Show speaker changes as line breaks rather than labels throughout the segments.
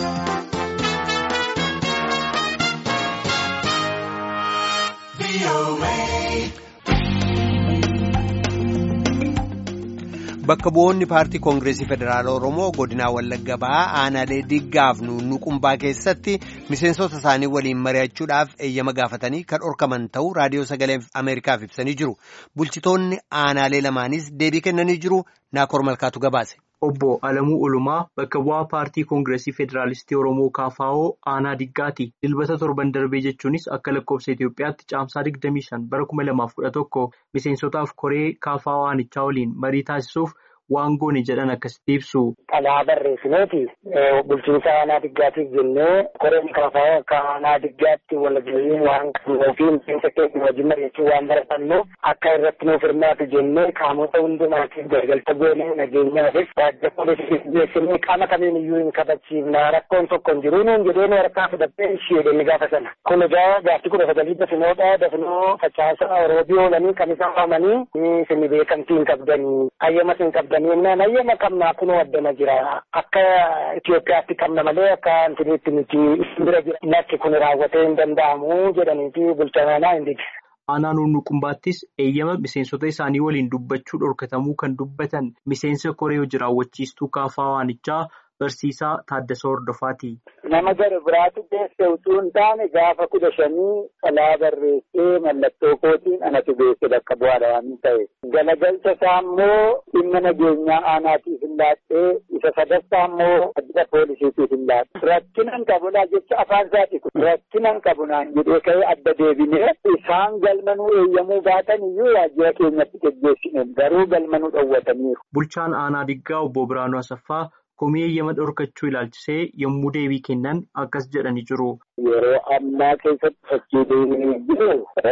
Bakka bu'oonni paartii koongireesii federaala Oromoo godinaa Wallagga Bahaa aanaalee diggaaf nuunnuqumbaa keessatti miseensota isaanii waliin mari'achuudhaaf eeyyama gaafatanii kan dhorkaman ta'uu raadiyoo sagalee Ameerikaaf ibsanii jiru. Bulchitoonni aanaalee lamaanis deebii kennanii jiru. Naakoor Malkaatu gabaase.
Obbo Alamuu Ulumaa bakka bu'aa paartii koongireesii federaalistii Oromoo KFO aanaa diggaati. Dilbata torban darbee jechuunis akka lakkoofsa Itoophiyaatti caamsaa 25 bara 2011 miseensotaaf koree KFO aanichaa waliin marii taasisuuf waan goone jedhan akkasitti ibsu.
Xalaa barreessineeti bulchiinsa aanaa diggaatiif jennee koreen KFO akka aanaa diggaatti walgahii waan qabnuuf miseensa keenya wajjin mari'achuu waan baratannuuf akka irratti nuuf hirmaatu jennee qaamota hundumaatiif gargalcha goonee nageenyaafis waajjira poolisii geessinee qaama kamiin iyyuu hin kabachiifna rakkoon tokko hin jiru nuun jedhee nu harkaa fudhattee ishee inni gaafa sana. Kun egaa gaaftii kudha sagalii dafinoodha dafinoo facaasaa oroobii oolanii kan isaan waamanii isin beekamtii hin qabdanii hayyamas hin qabdanii jennaan hayyama qabnaa kunoo addana jira akka Itoophiyaatti qabna malee akka antiniitti miti bira jira lakki kun raawwatee hin danda'amu jedhaniiti bulchanaa hin dide.
Aanaa nuunnuqumbaattis eeyyama miseensota isaanii waliin dubbachuu dhorkatamuu kan dubbatan miseensa koree hojii raawwachiistuu KFO aanichaa barsiisaa Taaddasoo Hordofaati.
Nama gara biraatu beeksise utuu hin taane gaafa kudha shanii xalaa barreessee mallattoo kootiin anatu beekse bakka bu'aadha waan ta'e. Galagalcha isaa immoo dhimma nageenyaa aanaatiif hin laattee isa sadaffaa immoo waajjira poolisiitiif hin laatte. Rakkinan qabulaa jecha afaan isaati kun rakkinan qabu naan jedhee ka'ee adda deebinee isaan galmanuu eeyyamuu baatan iyyuu waajjira keenyatti geggeessine garuu galmanuu dhowwataniiru.
Bulchaan aanaa diggaa obbo Biraanuu Asaffaa komii eeyyama dhorkachuu ilaalchisee yommuu deebii kennan akkas jedhanii jiru.
Yeroo ammaa keessatti fakkiilee jiru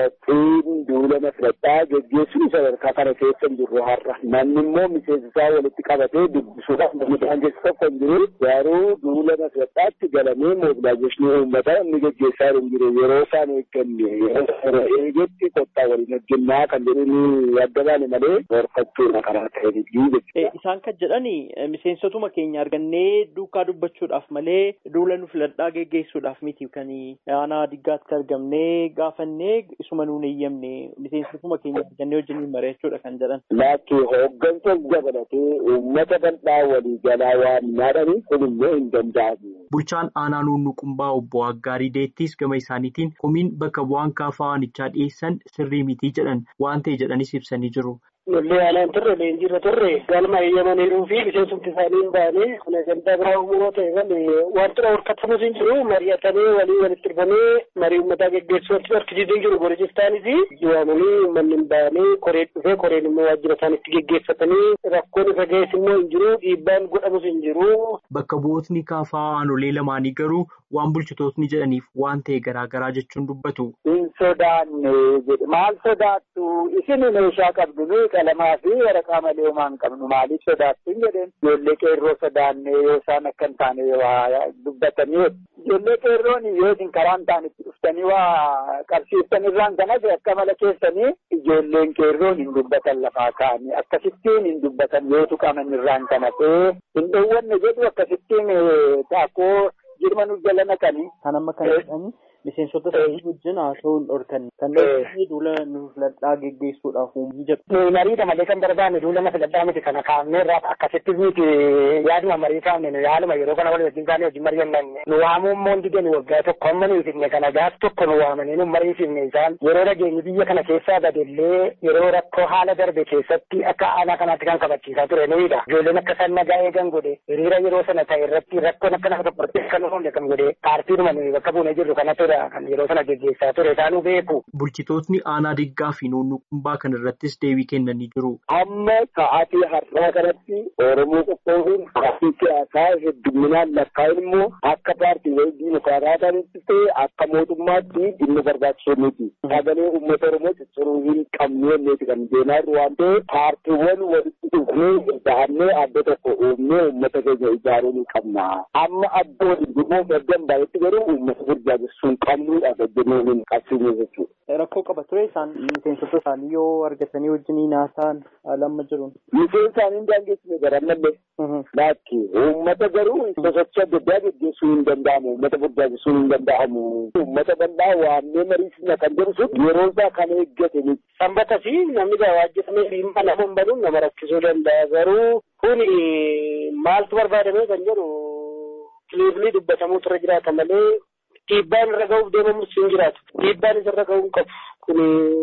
ittiin duulama filataa geggeessuun sadarkaa kana keessa hin jirru har'a. Namni immoo miseensa isaa walitti qabatee dubbisuudhaaf namni daangessu tokko hin jiru. Garuu duulama filataatti galamee moobilaayizeeshinii uummataa inni geggeessaa hin jiru. Yeroo isaan eegganne yeroo eegetti kottaa waliin hojjennaa kan jedhanii adda baane malee dhorkachuudha karaa ta'e
Isaan kan jedhani miseensotuma keenya argannee duukaa dubbachuudhaaf malee duula nu filadhaa geggeessuudhaaf miti kan aanaa diggaatti argamnee gaafannee isuma nuun eeyyamne miseensotuma keenya argannee wajjin mari'achuudha kan jedhan.
Laakki hooggansa dabalatee uummata bal'aa walii galaa waan nyaadhanii kun immoo hin danda'amu.
Bulchaan aanaa nuunnuqumbaa obbo Aggaarii Deettis gama isaaniitiin komiin bakka bu'aan KFO aanichaa dhiyeessan sirrii mitii jedhan waan ta'e jedhanis ibsanii jiru.
Lollee aanaan turre leenjiirra turre galma eeyyamaniiruu fi miseensumti isaanii hin baane kun gandaa biraa uumuu ta'e malee wantoota horkatamus hin jiru mari'atanii walii walitti dhufanii marii uummataa geggeessuu wanti harkisiisuu hin jiru gorojistaanis waamanii uummanni hin baane koreen dhufee koreen immoo waajjira isaaniitti geggeeffatanii rakkoon isa ga'es immoo hin jiru dhiibbaan godhamus hin jiru.
Bakka bu'ootni KFO aanolee lamaanii garuu waan bulchitootni jedhaniif waan ta'e garaagaraa jechuun dubbatu.
Hin sodaanne jedhe maal sodaattu isin meeshaa qabdu qalamaa fi waraqaa malee homaa hin qabnu maaliif sodaattu hin jedheen ijoollee qeerroo sodaannee yoo isaan akka hin taane waa dubbatanii ijoollee qeerroon yoo isin karaa hin taane itti dhuftanii waa qabsiiftan irraan kanas akka mala keessanii ijoolleen qeerroon hin dubbatan lafaa kaa'anii akkasittiin hin dubbatan yoo tuqaman irraan kana ta'ee hin dhoowwanne jedhu akkasittiin taakkoo jirma nu jala naqanii.
Kan amma kan jedhani miseensota isaanii wajjin haasa'uu hin dhorkan. Kan dhorkanii duula nu filadhaa geggeessuudhaaf uumuu jedhu.
Mariidha malee kan barbaanne duula na filadhaa miti kana kaa'amnee irraa akkasittis miti yaaduma marii kaa'amne nu yaaluma yeroo kana walii wajjin kaanee wajjin mari'annanne nu waamuu immoo hundi nu waggaa tokko amma nu ifne kana gaaf tokko nu waamanii nu mariisifne isaan yeroo dhageenyi biyya kana keessaa badellee yeroo rakkoo haala darbe keessatti akka aanaa kanaatti kan kabachiisaa ture nuyiidha. Ijoolleen akka isaan nagaa eegan godhe hiriira yeroo sana ta'e irratti rakkoon akka nama tokko kan uumne kan godhe paartiidhuma nuyi bakka buunee jirru kanatu kan yeroo sana geggeessaa ture isaanuu beeku.
Bulchitootni aanaa diggaa fi nuunnuqumbaa kan irrattis deebii kennanii jiru.
Amma sa'aatii har'aa kanatti Oromoo qophoofuun paartii siyaasaa hedduminaan lakkaa'in immoo akka paartii wayii diimokiraataa ta'anitti ta'e akka mootummaatti dhimma barbaachisoo miti. Sagalee uummata Oromoo cicciruu hin qabnu jenneeti kan deemaa jiru waan ta'eef paartiiwwan walitti dhufnee dahannee adda tokko uumnee uummata keenya ijaaruu ni qabna. Amma adda waliin dhufuuf erga hin baay'etti garuu uummata burjaajessuun
qabnuudha gajjanneen qabsiisne jechuudha.
Rakkoo qaba ture isaan miseensota isaanii yoo argatanii wajjin haasa'an lamma jiruun.
Miseensa isaanii hin daangessine garanallee. Laakki uummata garuu sosochii adda addaa gaggeessuu hin danda'amu. Uummata burjaajessuu hin danda'amu. Uummata bal'aa waamnee mariisisna kan jedhu sun yeroo isaa kan eeggate miti.
Sanbata fi namni gawaajjifamee dhimma nama hin banuun nama rakkisuu danda'a. Garuu kun maaltu barbaadamee kan jedhu kiliifni dubbatamuu irra jiraata malee dhiibbaan irra ga'uuf deemamus hin jiraatu. Dhiibbaan isarra ga'uu hin qabu. Kun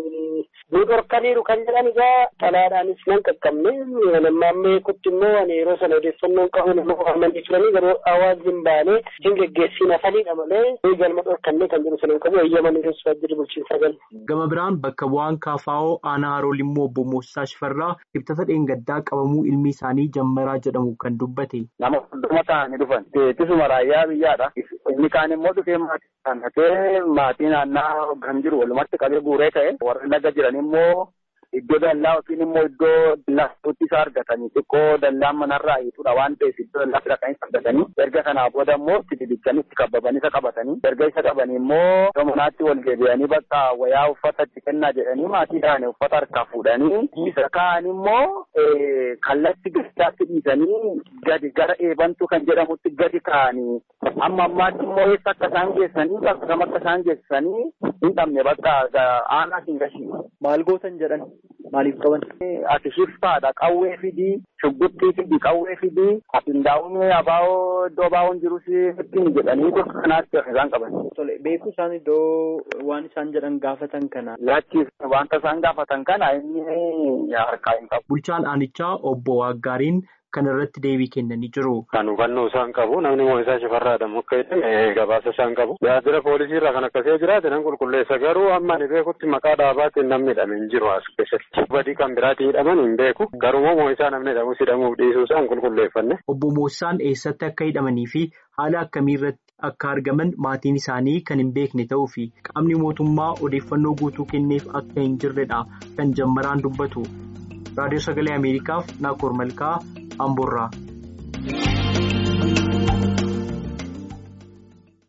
nu dhorkaniiru kan jedhan egaa xalaadhaanis nan qaqqabne nammaamee kutti immoo ani yeroo sana odeeffannoo qabu nama waamanii turanii garuu hawaasni hin baane hin geggeessiin hafaniidha malee galma dhorkannee kan jedhu sana hin qabu eeyyamanii keessaa jiru bulchiinsa gal.
Gama biraan bakka bu'aan kaafaa'oo aanaa haroo limmoo obbo Moosisaa Shifarraa ibsata dheengaddaa qabamuu ilmi isaanii jammaraa jedhamu kan dubbate.
Nama hunduma ta'anii dhufan. Teettisuma raayyaa biyyaadha. Inni kaan immoo dhufee maatii kanatee maatii naannaa kan jiru walumatti qabee guuree ta'e warri naga jiran immoo iddoo dallaa yookiin immoo iddoo dallaaatti isaa argatanii xiqqoo dallaan manarraa hiitudha waan ta'eef iddoo dallaa fira argatanii erga kanaa booda immoo itti didichanii itti kabbaban isa qabatanii erga isa qabanii immoo manaatti wal deebi'anii bakka wayaa uffata itti kennaa jedhanii maatii ta'anii uffata harkaa fuudhanii isa kaan immoo kallatti gaditti dhiisanii gadi gara eebantu kan jedhamutti gadi kaa'anii amma ammaatti immoo eessa akka isaan geessanii bakka kam akka isaan geessanii hin dhabne bakka aanaa hin gashii.
Maal gootan jedhan maaliif qaban?
Ati shiftaadha qawwee fidii shugguttii fidii qawwee fidii ati ndaa'umee abaa'oo iddoo abaa'oon jirus ittiin jedhanii gosa kanaatti isaan qaban.
Tole beeku isaan iddoo waan isaan jedhan gaafatan kana.
Laachis wanta isaan gaafatan kana inni harkaa hin qabu.
Bulchaan aanichaa obbo Waaggaariin kan irratti deebii kennanii jiru.
Kan hubannoo isaan qabu namni Moosisaa Shifarraadha muka jedhame gabaasa isaan qabu. Tajaajila poolisii irraa kan akkasii jiraate nan qulqulleessa garuu amma ani beekutti maqaa dhaabaatiin namni hidhame hin jiru as keessatti. Badii kan biraatiin hidhaman hin beeku garuu Moosisaa namni hidhamus hidhamuuf dhiisuu isaan qulqulleeffanne.
Obbo Moosisaan eessatti akka hidhamanii fi haala akkamii irratti akka argaman maatiin isaanii kan hin beekne ta'uu fi qaamni mootummaa odeeffannoo guutuu kenneef akka hin jirredha kan jammaraan dubbatu. Raadiyoo Sagalee Ameerikaaf Naakoor Malkaa Amboorraa.